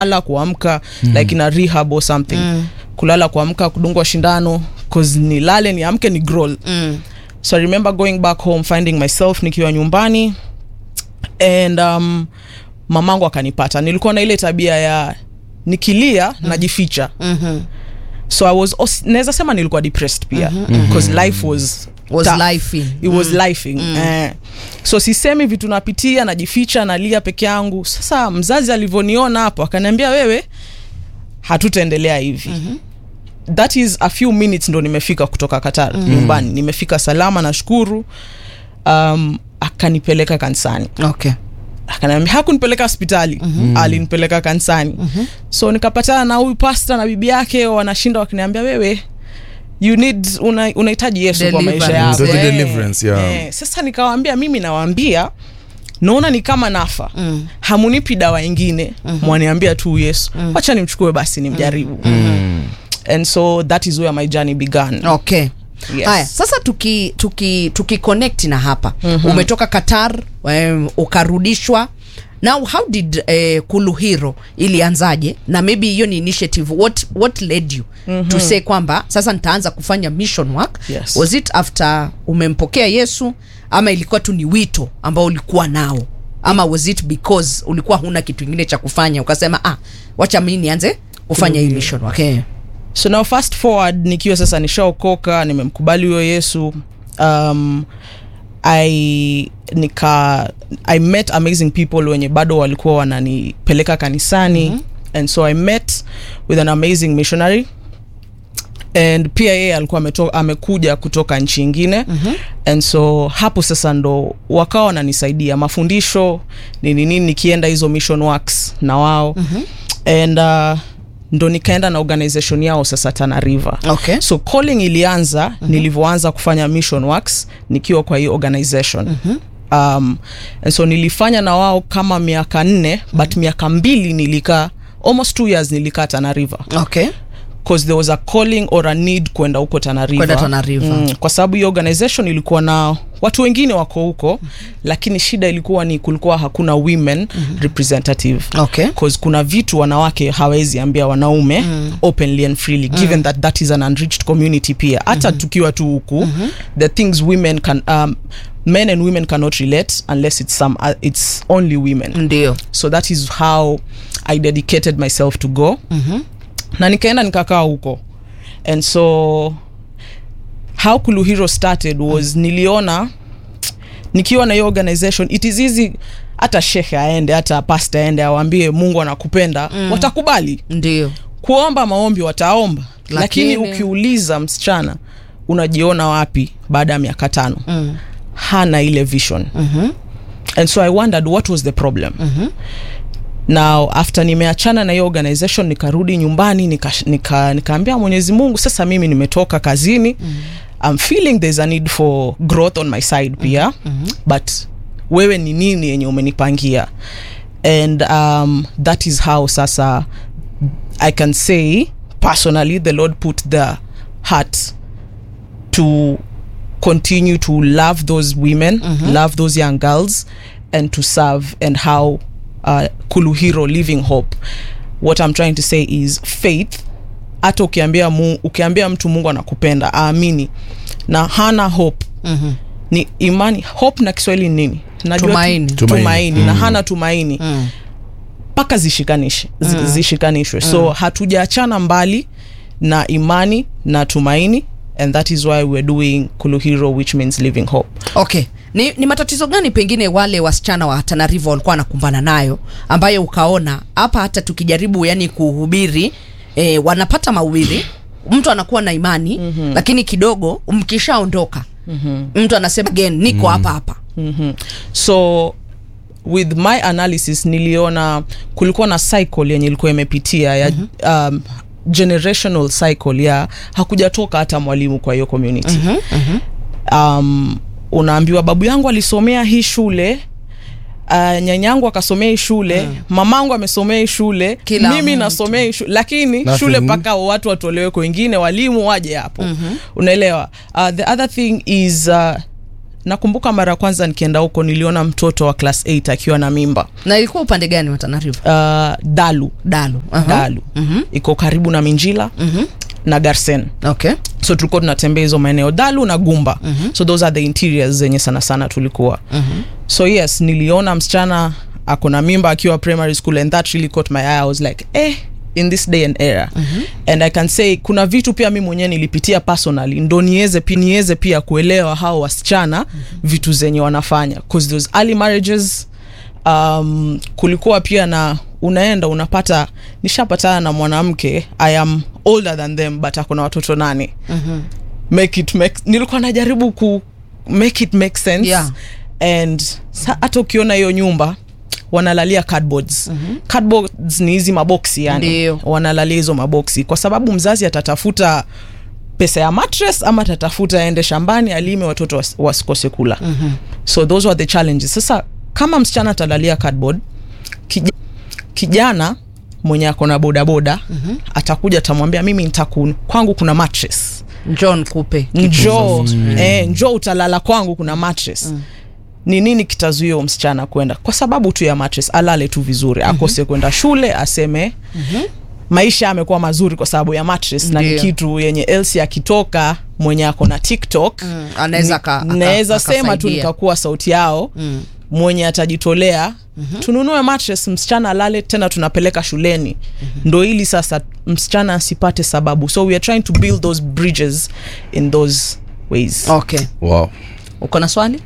kulala kuamka mm. like in a rehab or something mm. kulala kuamka kudungwa shindano cause nilale niamke ni growl Mm. so i remember going back home finding myself nikiwa nyumbani and um, mamangu akanipata nilikuwa na ile tabia ya nikilia mm. najificha Mhm. so i was os- naweza sema nilikuwa depressed pia because life was Was tough. lifing. it was lifing eh. so sisemi vitu napitia najificha nalia peke yangu sasa mzazi alivyoniona hapo akaniambia wewe hatutaendelea hivi mm-hmm. that is a few minutes ndo nimefika kutoka qatar mm-hmm. nyumbani nimefika salama nashukuru um, akanipeleka kanisani Okay. akaniambia hakunipeleka hospitali mm-hmm. alinipeleka kanisani mm-hmm. so nikapatana na huyu pasta na bibi yake wanashinda wakiniambia wewe you need una- unahitaji yesu kwa maisha Deliverance. yako Unahitaji Eh, deliverance, yeah. eh. sasa nikawaambia mimi nawaambia naona ni kama nafa mm. hamunipi dawa ingine mm-hmm. mwaniambia tu yesu mm. wacha nimchukue basi nimjaribu mm. and so that is where my journey began Okay. Yes. Haya, sasa tuki tuki tuki connect na hapa mm-hmm. umetoka Qatar um, ukarudishwa now how did uh, Kuluhiro ilianzaje na maybe hiyo ni initiative what what led you mm-hmm. to say kwamba sasa nitaanza kufanya mission work Yes. was it after umempokea Yesu ama ilikuwa tu ni wito ambao ulikuwa nao ama was it because ulikuwa huna kitu kingine cha kufanya ukasema ah wacha mimi nianze kufanya hii mission work okay. so now fast forward nikiwa sasa nishaokoka nimemkubali huyo yesu um, i nika i met amazing people wenye bado walikuwa wananipeleka kanisani mm-hmm. and so i met with an amazing missionary and pia yeye alikuwa ameto, amekuja kutoka nchi ingine mm-hmm. and so hapo sasa ndo wakawa wananisaidia mafundisho nini nini nikienda hizo mission works na wao mm-hmm. and uh, ndo nikaenda na organization yao sasa tana river Okay. so calling ilianza mm-hmm. nilivyoanza kufanya mission works nikiwa kwa hii organization mm-hmm. um, and so nilifanya na wao kama miaka nne mm-hmm. but miaka mbili nilikaa almost two years nilikaa tana river Okay. because there was a calling or a need kwenda huko Tana River. Kwenda Tana River. Mm, kwa sababu hiyo organization ilikuwa na watu wengine wako huko lakini shida ilikuwa ni kulikuwa hakuna women representative Okay. because kuna vitu wanawake hawezi ambia wanaume openly and freely given that that is an unreached community pia hata tukiwa tu huku the things women can um, men and women cannot relate unless it's some uh, it's only women Ndio. so that is how i dedicated myself to go mm-hmm. na nikaenda nikakaa huko and so how kuluhiro started was mm. niliona nikiwa na hiyo organization it is easy hata shekhe aende hata pasta aende awambie mungu anakupenda mm. watakubali Ndio. kuomba maombi wataomba lakini, Lakini- ukiuliza msichana unajiona wapi baada ya miaka tano mm. hana ile vision mm-hmm. and so i wondered what was the problem mm-hmm. now after nimeachana na hiyo organization nikarudi nyumbani nikaambia nika, nikaambia mwenyezi mungu sasa mimi nimetoka kazini mm-hmm. I'm feeling there's a need for growth on my side pia mm-hmm. but wewe ni nini yenye umenipangia and um, that is how sasa I can say personally the Lord put the heart to continue to love those women, love those young girls, and to serve and how uh, Kuluhiro Living Hope. What I'm trying to say is faith. Hata ukiambia, mu, ukiambia mtu Mungu anakupenda aamini na hana hope mm-hmm. ni imani. Hope na Kiswahili ni nini? Najua tu- Tumaini. tumaini, Tumaini. na hana tumaini Mm. mpaka zishikanishe zi- zishikanishwe so hatujaachana mbali na imani na tumaini and that is why we're doing kuluhiro which means living hope Okay. Ni, ni matatizo gani pengine wale wasichana wa Tana River walikuwa wanakumbana nayo ambayo ukaona hapa hata tukijaribu yani kuhubiri eh, wanapata mahubiri mtu anakuwa na imani mm-hmm. lakini kidogo mkishaondoka mm-hmm. mtu anasema again niko hapa hapa mm-hmm. so with my analysis niliona kulikuwa na cycle yenye ilikuwa imepitia ya mm-hmm. um, generational cycle ya hakujatoka hata mwalimu kwa hiyo community mm-hmm. um, unaambiwa babu yangu alisomea hii shule Uh, nyanyangu akasomea hii shule mm. mamangu amesomea hii shule Kila mimi mtu. nasomea hii shule lakini Nothing. shule mpaka watu watolewe kwengine walimu waje hapo mm-hmm. unaelewa uh, the other thing is uh, nakumbuka mara ya kwanza nikienda huko niliona mtoto wa class 8 akiwa na mimba na ilikuwa upande gani wa Tana River uh, dalu dalu Aha. dalu iko karibu na minjila na garsen okay so tulikuwa tunatembea hizo maeneo dalu na gumba so those are the interiors zenye sana sana tulikuwa so yes niliona msichana ako na mimba akiwa primary school and that really caught my eye i was like eh in this day and era and i can say kuna vitu pia mi mwenyewe nilipitia personally ndo niweze pi, niweze pia kuelewa hao wasichana vitu zenye wanafanya cause those early marriages um, kulikuwa pia na unaenda unapata nishapatana na mwanamke i am older than them but ako na watoto nane make it make, nilikuwa najaribu ku make it make sense Yeah. and sa- hata ukiona hiyo nyumba wanalalia cardboards mm-hmm. cardboards ni hizi maboksi yani Ndio. wanalalia hizo maboksi kwa sababu mzazi atatafuta pesa ya mattress ama atatafuta aende shambani alime watoto was, wasikose kula mm-hmm. so those were the challenges sasa kama msichana atalalia cardboard kij, kijana mwenye ako na bodaboda mm-hmm. atakuja atamwambia mimi nitaku kwangu kuna mattress John kupe njoo eh, njoo utalala kwangu kuna mattress mm. ni nini kitazuia huyo msichana kwenda kwa sababu tu ya mattress alale tu vizuri akose kwenda shule aseme mm-hmm. maisha amekuwa mazuri kwa sababu ya mattress na ni Ndio. kitu yenye elsi akitoka mwenye ako na tiktok Mm, anaweza aka- aka- naweza sema tu akasaidia. nikakuwa sauti yao mm. mwenye atajitolea mm-hmm. tununue mattress msichana alale tena tunapeleka shuleni mm-hmm. ndo ili sasa msichana asipate sababu so we are trying to build those bridges in those ways okay wow uko na swali